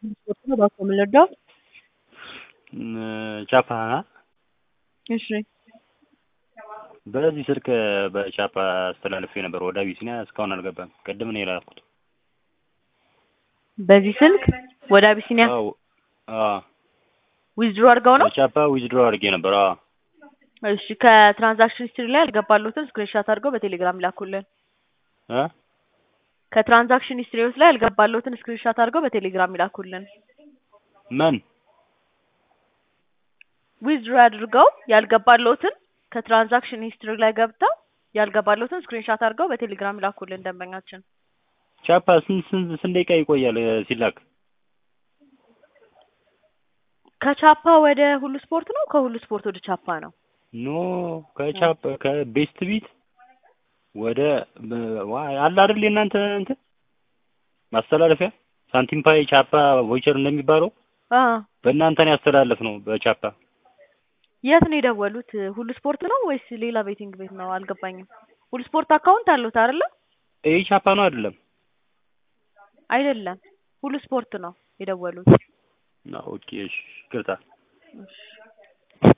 ነው እባክዎ ምን ልርዳው? ቻፓ እሺ በዚህ ስልክ በቻፓ አስተላልፌ ነበር ወደ አቢሲኒያ እስካሁን አልገባም። ቅድም ነው የላኩት። በዚህ ስልክ ወደ አቢሲኒያ አዎ አዎ ዊዝድሮ አድርገው ነው? በቻፓ ዊዝድሮ አድርጌ ነበር። አዎ እሺ ከትራንዛክሽን ሂስትሪ ላይ ያልገባልዎትን ስክሪንሻት አድርገው በቴሌግራም ይላኩልን። እ ከትራንዛክሽን ሂስትሪዎች ላይ ያልገባልዎትን ስክሪንሻት አድርገው በቴሌግራም ይላኩልን። ምን ዊዝድሮ አድርገው ያልገባልዎትን ከትራንዛክሽን ሂስትሪ ላይ ገብተው ያልገባልዎትን ስክሪንሻት አድርገው በቴሌግራም ይላኩልን ደንበኛችን። ቻፓ ስንት ስንት ስንት ደቂቃ ይቆያል ሲላክ? ከቻፓ ወደ ሁሉ ስፖርት ነው ከሁሉ ስፖርት ወደ ቻፓ ነው? ኖ ከቻፓ ከቤስት ቢት ወደ አለ አይደል የእናንተ እንትን ማስተላለፊያ ሳንቲም ፓይ ቻፓ ቮይቸር እንደሚባለው አ በእናንተ ነው ያስተላለፍ ነው በቻፓ የት ነው የደወሉት? ሁሉ ስፖርት ነው ወይስ ሌላ ቤቲንግ ቤት ነው? አልገባኝም። ሁሉ ስፖርት አካውንት አለዎት አይደለ? ይሄ ቻፓ ነው አይደለም? አይደለም ሁሉ ስፖርት ነው የደወሉት። ኦኬ እሺ ይቅርታ። እሺ